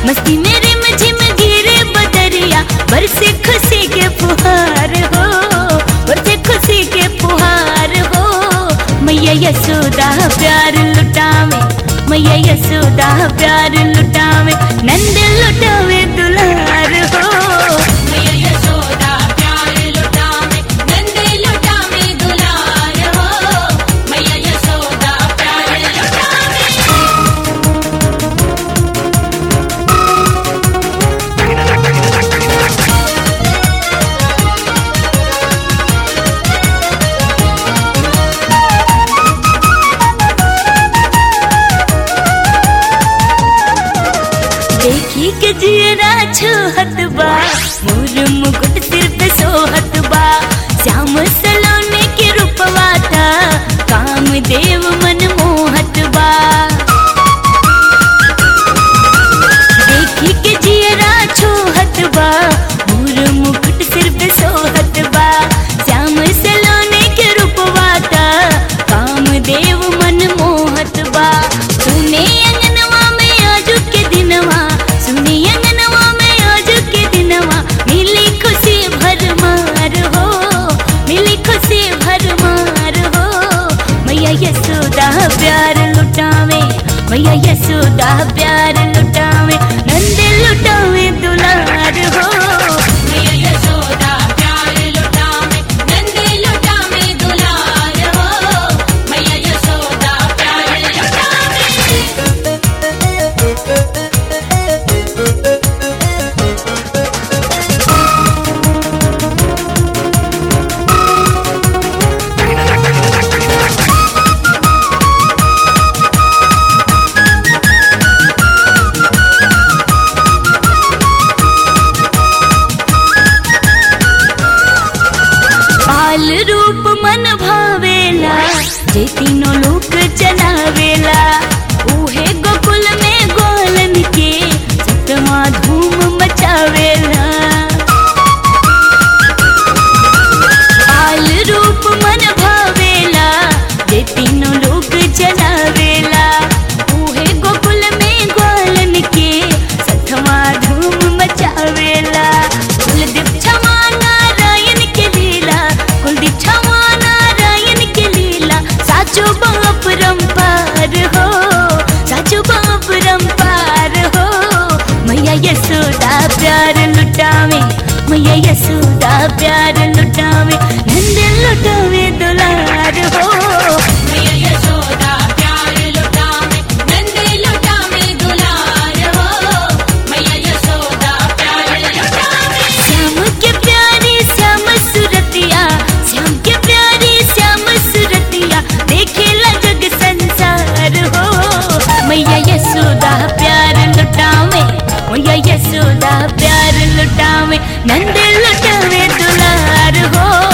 मस्ती मेरे मझिम गिरे बदरिया बरसे खुशी के फुहार हो बरसे खुशी के फुहार हो मैया यशोदा प्यार लुटावे मैया यशोदा प्यार लुटावे नंद लुटावे दुलार हो मैया यशोदा प्यार लुटावे नंद लुटावे दुलार हो मैया यशोदा प्यार लुटावे देखी के जियरा छुहत बा मोर मुकुट सिर पे सोहत बा श्याम सलोने के रूपवा था काम देव मन मोहत बा देखी के जियरा छुहत बा मोर मुकुट सिर पे सोहत बा श्याम सलोने के रूपवा था काम देव मन मोहत बा सुने अंगनवा में आज के दिनवा सुने अंगनवा में आज के दिनवा मिली खुशी भरमार हो मिली खुशी भरमार हो मैया यशोदा प्यार लुटावे मैया यशोदा प्यार लुटावे नंद लुटावे दुलार हो मैया यशोदा प्यार लुटावे नंद लुटावे दुलार हो मैया यशोदा प्यार लुटावे बाल रूप मन भावेला जे तीनों लोक चलावेला उहे गोकुल में गोलन के सतवा धूम मचावेला बाल रूप मन भावेला जे तीनों लोक चलावेला उहे गोकुल में गोलन के सतवा धूम मचावेला कुलदीप क्षमा नारायण के लीला कुलदीप क्षमा नारायण के लीला साचो बाप रंपार हो साचो बाप रंपार हो मैया यशोदा प्यार लुटावे मैया यशोदा प्यार लुटावे नंद लुटावे दुलार हो मैया यशोदा प्यार लुटावे नंद लुटावे दुलार हो मैया यशोदा प्यार लुटावे श्याम के प्यारी श्याम सुरतिया श्याम के प्यारी श्याम सुरतिया देखेला जग संसार हो मैया यशोदा प्यार लुटावे मैया यशोदा प्यार लुटावे नंद लुटावे दुलार हो